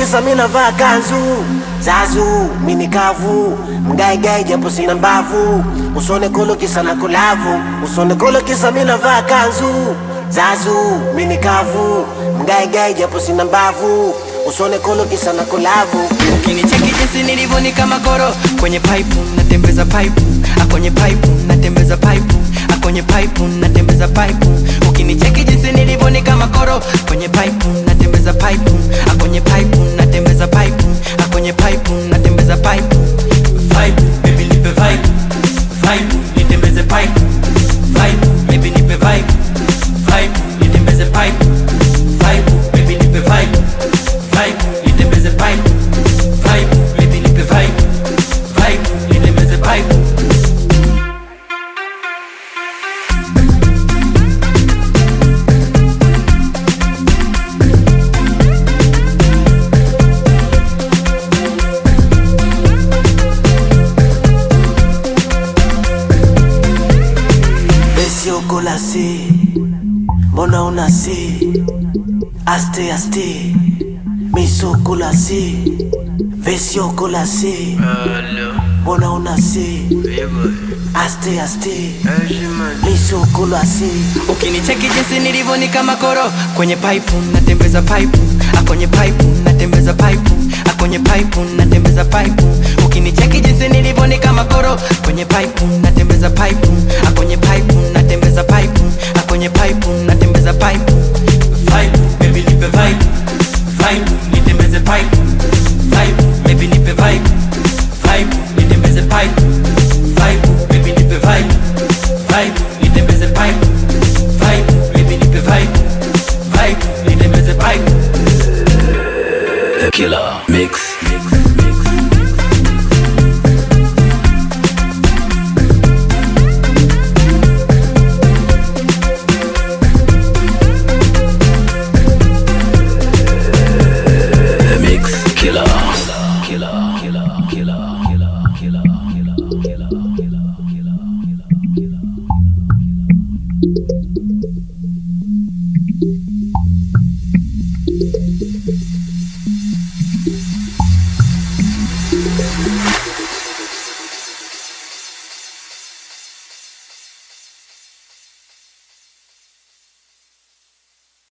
kisa mi navaa kanzu zazu mini kavu mgaigai japo sina mbavu usone kolo kisa na kulavu usone kolo kisa mi navaa kanzu zazu mini kavu mgaigai japo sina mbavu usone kolo kisa na kulavu Ukinicheki jinsi nilivyo ni kama koro kwenye pipe natembeza pipe ah, kwenye pipe natembeza pipe ah, kwenye pipe natembeza pipe Ukinicheki jinsi nilivyo ni kama koro kwenye pipe natembeza pipe ah, kwenye pipe natembeza pipe ah, kwenye pipe natembeza pipe Vibe, baby nipe vibe Vibe, nitembeze pipe Vibe, baby nipe vibe Vibe, nitembeze pipe Vibe, baby nipe vibe Vibe, nitembeze pipe Vibe, baby nipe vibe Vibe, nitembeze pipe Esiokolasi, mbona unasi? Aste aste, misokolasi, vesiokolasi, mbona unasi? Aste aste, misokolasi. Ukinicheki jinsi nilivyo ni kama koro kwenye pipe natembeza pipe ah, kwenye pipe natembeza pipe ah, kwenye pipe natembeza pipe Ukinicheki jinsi nilivyo ni kama koro kwenye pipe natembeza pipe ah, kwenye pipe natembeza pipe ah, kwenye pipe natembeza pipe Vibe, baby nipe vibe Vibe, nitembeze pipe Vibe, baby nipe vibe Vibe, nitembeze pipe Vibe, baby nipe vibe Vibe, nitembeze pipe Vibe, baby nipe vibe Vibe, nitembeze pipe The Killer Mix. The Mix Killer. Killer. Killer. Killer. Killer. Killer. Killer. Killer. Killer. Killer. Killer.